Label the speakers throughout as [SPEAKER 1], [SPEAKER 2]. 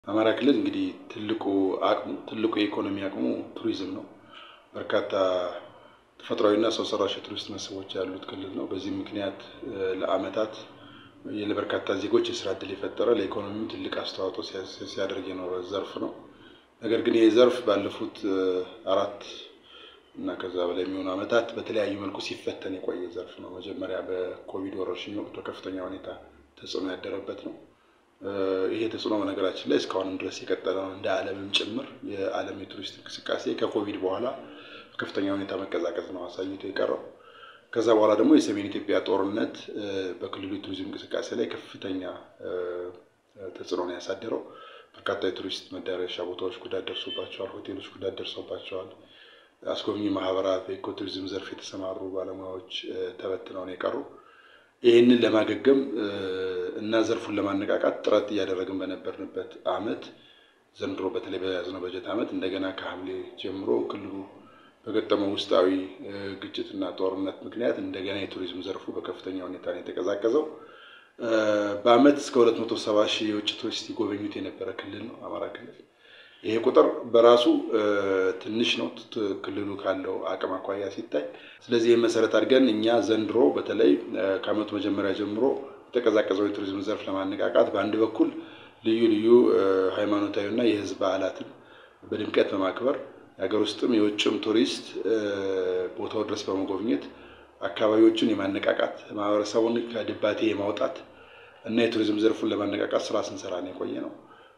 [SPEAKER 1] አማራ ክልል እንግዲህ ትልቁ አቅሙ ትልቁ የኢኮኖሚ አቅሙ ቱሪዝም ነው። በርካታ ተፈጥሯዊና ሰው ሰራሽ የቱሪስት መስህቦች ያሉት ክልል ነው። በዚህ ምክንያት ለዓመታት ለበርካታ ዜጎች የስራ እድል የፈጠረ ለኢኮኖሚው ትልቅ አስተዋጽኦ ሲያደርግ የኖረ ዘርፍ ነው። ነገር ግን ይህ ዘርፍ ባለፉት አራት እና ከዛ በላይ የሚሆኑ ዓመታት በተለያዩ መልኩ ሲፈተን የቆየ ዘርፍ ነው። መጀመሪያ በኮቪድ ወረርሽኝ ወቅት በከፍተኛ ሁኔታ ተጽዕኖ ያደረበት ነው። ይሄ ተጽዕኖ በነገራችን ላይ እስካሁንም ድረስ የቀጠለ ነው። እንደ ዓለምም ጭምር የዓለም የቱሪስት እንቅስቃሴ ከኮቪድ በኋላ በከፍተኛ ሁኔታ መቀዛቀዝ ነው አሳይቶ የቀረው። ከዛ በኋላ ደግሞ የሰሜን ኢትዮጵያ ጦርነት በክልሉ የቱሪዝም እንቅስቃሴ ላይ ከፍተኛ ተጽዕኖ ነው ያሳደረው። በርካታ የቱሪስት መዳረሻ ቦታዎች ጉዳት ደርሶባቸዋል። ሆቴሎች ጉዳት ደርሶባቸዋል። አስጎብኚ ማህበራት፣ በኢኮ ቱሪዝም ዘርፍ የተሰማሩ ባለሙያዎች ተበትነው ነው የቀሩ። ይህንን ለማገገም እና ዘርፉን ለማነቃቃት ጥረት እያደረግን በነበርንበት ዓመት ዘንድሮ በተለይ በያዝነው በጀት ዓመት እንደገና ከሐምሌ ጀምሮ ክልሉ በገጠመው ውስጣዊ ግጭትና ጦርነት ምክንያት እንደገና የቱሪዝም ዘርፉ በከፍተኛ ሁኔታ ነው የተቀዛቀዘው። በዓመት እስከ 270 ሺህ የውጭ ቱሪስት ይጎበኙት የነበረ ክልል ነው አማራ ክልል። ይሄ ቁጥር በራሱ ትንሽ ነው ክልሉ ካለው አቅም አኳያ ሲታይ። ስለዚህ ይህን መሰረት አድርገን እኛ ዘንድሮ በተለይ ከዓመቱ መጀመሪያ ጀምሮ የተቀዛቀዘው የቱሪዝም ዘርፍ ለማነቃቃት በአንድ በኩል ልዩ ልዩ ሃይማኖታዊና የሕዝብ በዓላትን በድምቀት በማክበር የሀገር ውስጥም የውጭም ቱሪስት ቦታው ድረስ በመጎብኘት አካባቢዎቹን የማነቃቃት ማህበረሰቡን ከድባቴ የማውጣት እና የቱሪዝም ዘርፉን ለማነቃቃት ስራ ስንሰራ ነው የቆየ ነው።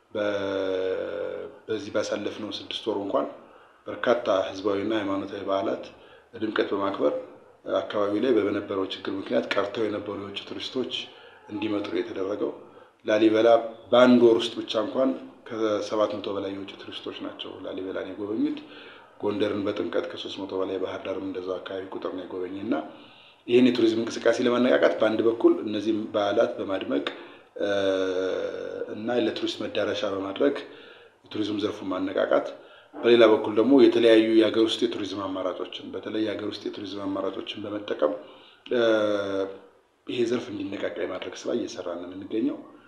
[SPEAKER 1] በዚህ ባሳለፍነው ስድስት ወር እንኳን በርካታ ህዝባዊና ሃይማኖታዊ በዓላት ድምቀት በማክበር አካባቢ ላይ በነበረው ችግር ምክንያት ቀርተው የነበሩ የውጭ ቱሪስቶች እንዲመጡ የተደረገው። ላሊበላ በአንድ ወር ውስጥ ብቻ እንኳን ከሰባት መቶ በላይ የውጭ ቱሪስቶች ናቸው ላሊበላን የጎበኙት። ጎንደርን በጥምቀት ከሶስት መቶ በላይ ባህር ዳርም እንደዛው አካባቢ ቁጥር ነው የጎበኘ እና ይህን የቱሪዝም እንቅስቃሴ ለማነቃቃት በአንድ በኩል እነዚህም በዓላት በማድመቅ እና ለቱሪስት መዳረሻ በማድረግ የቱሪዝም ዘርፉን ማነቃቃት፣ በሌላ በኩል ደግሞ የተለያዩ የሀገር ውስጥ የቱሪዝም አማራጮችን በተለይ የሀገር ውስጥ የቱሪዝም አማራጮችን በመጠቀም ይሄ ዘርፍ እንዲነቃቃ የማድረግ ስራ እየሰራ ነው የምንገኘው።